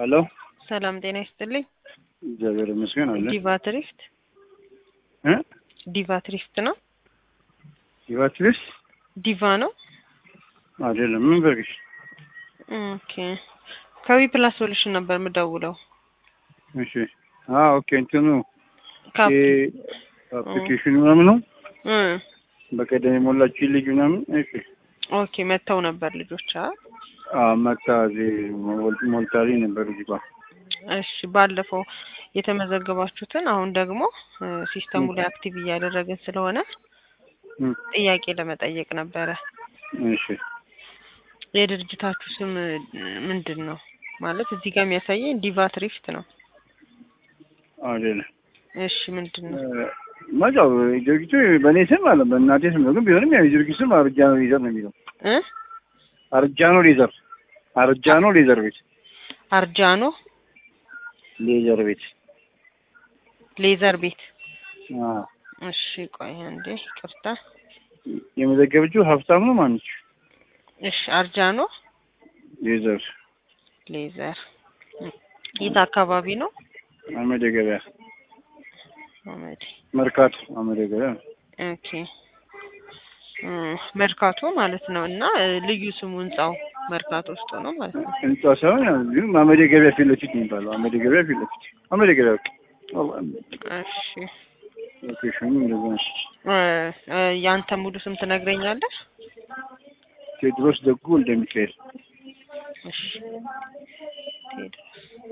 ሄሎ ሰላም ጤና ይስጥልኝ። እግዚአብሔር ይመስገን አለ ዲቫ ትሪፍት እ ዲቫ ትሪፍት ነው። ይባትልስ ዲቫ ነው። አይደለም ምን በርግሽ ኦኬ ከዊ ፕላስ ሶሉሽን ነበር የምደውለው። እሺ አ ኦኬ እንትኑ ካፕ አፕሊኬሽኑ ምናምን ነው እ በቀደም የሞላችሁ ልጅ ምናምን እሺ ኦኬ መተው ነበር ልጆች አ አ መታ እዚህ ሞል- ሞልታልኝ ነበር እዚህ ጋር እሺ ባለፈው የተመዘገባችሁትን አሁን ደግሞ እ ሲስተሙ ላይ አክቲቭ እያደረግን ስለሆነ እም፣ ጥያቄ ለመጠየቅ ነበረ። እሺ የድርጅታችሁ ስም እ ምንድን ነው? ማለት እዚህ ጋር የሚያሳየኝ ዲቫ ትሪፍት ነው። አይደለም እሺ ምንድን ነው? መጫው ድርጊቱ በእኔ ስም አለ በእናቴ ስም ነው ግን ቢሆንም ያው የድርጊቱ ስም አርጃኖ ሌዘር ነው የሚለው እ አርጃኖ ሌዘር አርጃኖ ሌዘር ቤት አርጃኖ ሌዘር ቤት ሌዘር ቤት። አ እሺ ቆይ አንዴ ይቅርታ። የመዘገበችው ሀብታም ነው ማነች እሺ አርጃኖ ሌዘር ሌዘር የት አካባቢ ነው? አመደ ገበያ አመድ መርካቶ አመደ ገበያ ኦኬ እ መርካቶ ማለት ነው። እና እ ልዩ ስሙ ህንጻው መርካቶ ውስጥ ነው ማለት ነው። ህንጻ ሳይሆን ያው ግን አመደ ገበያ ፊት ለፊት ነው የሚባለው አመደ ገበያ ፊት ለፊት አመደ ገበያ በቃ እሺ ሎኬሽኑ እንደዛ ነው እ እ ያንተ ሙሉ ስም ትነግረኛለህ? ቴድሮስ ደጉ ወልደ ሚካኤል እሺ ቴድሮስ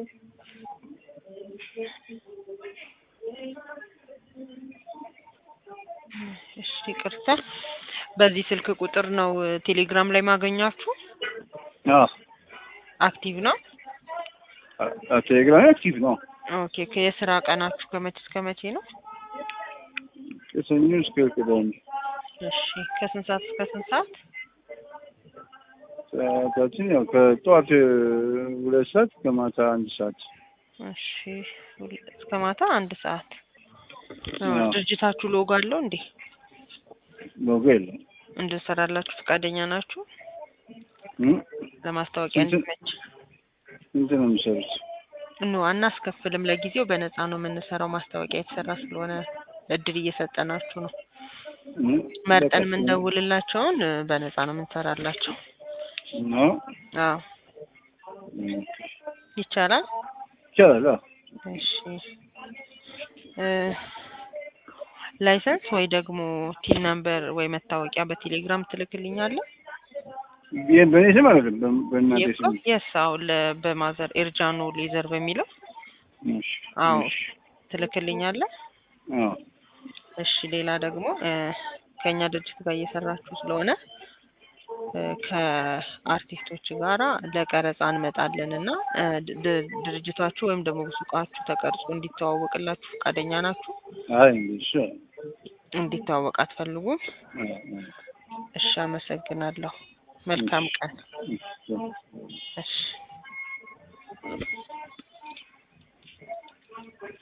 እሺ ይቅርታ። በዚህ ስልክ ቁጥር ነው እ ቴሌግራም ላይ ማገኛችሁ? አዎ አክቲቭ ነው? አ- ቴሌግራም አክቲቭ ነው ኦኬ ከየስራ ቀናችሁ ከመቼ እስከ መቼ ነው? ከሰኞ እስከ ቅዳሜ እሺ ከስንት ሰዓት እስከ ስንት ሰዓት? ሰዓታችን ያው ከጠዋት እ ሁለት ሰዓት ከማታ አንድ ሰዓት እሺ ሁል- እስከ ማታ አንድ ሰዓት። እ አዎ። ድርጅታችሁ ሎጎ አለው እንዴ? ሎጎ የለም እንድንሰራላችሁ ፈቃደኛ ናችሁ? እም? ለማስታወቂያ ስንት- እንዲመች ስንት ነው የሚሰሩት ኖ አናስከፍልም። ለጊዜው በነፃ ነው የምንሰራው። ማስታወቂያ የተሰራ ስለሆነ እድል እየሰጠናችሁ ነው። እም? መርጠን በቃ የምንደውልላቸውን እ በነፃ ነው የምንሰራላቸው። ነው አዎ እም። ይቻላል። ይቻላል አዎ። እሺ እ ላይሰንስ ወይ ደግሞ ቲን ነምበር ወይ መታወቂያ በቴሌግራም ትልክልኛለህ? ይሄ በእኔ ስም አይደለም በ- በእናቴ ስም የስ አዎ ለ- በማዘር ኤርጃኖ ሌዘር በሚለው እሺ አዎ እሺ ትልክልኛለህ? አዎ እሺ ሌላ ደግሞ እ ከእኛ ድርጅት ጋር እየሰራችሁ ስለሆነ እ ከአርቲስቶች ጋራ ለቀረጻ እንመጣለን እና እ ድ- ድ- ድርጅታችሁ ወይም ደግሞ ሱቃችሁ ተቀርጾ እንዲተዋወቅላችሁ ፈቃደኛ ናችሁ? አይ እንግዲህ እሱ እንዲተዋወቅ አትፈልጉም? አዎ፣ አዎ። እሺ አመሰግናለሁ። መልካም ቀን። እሺ። እሺ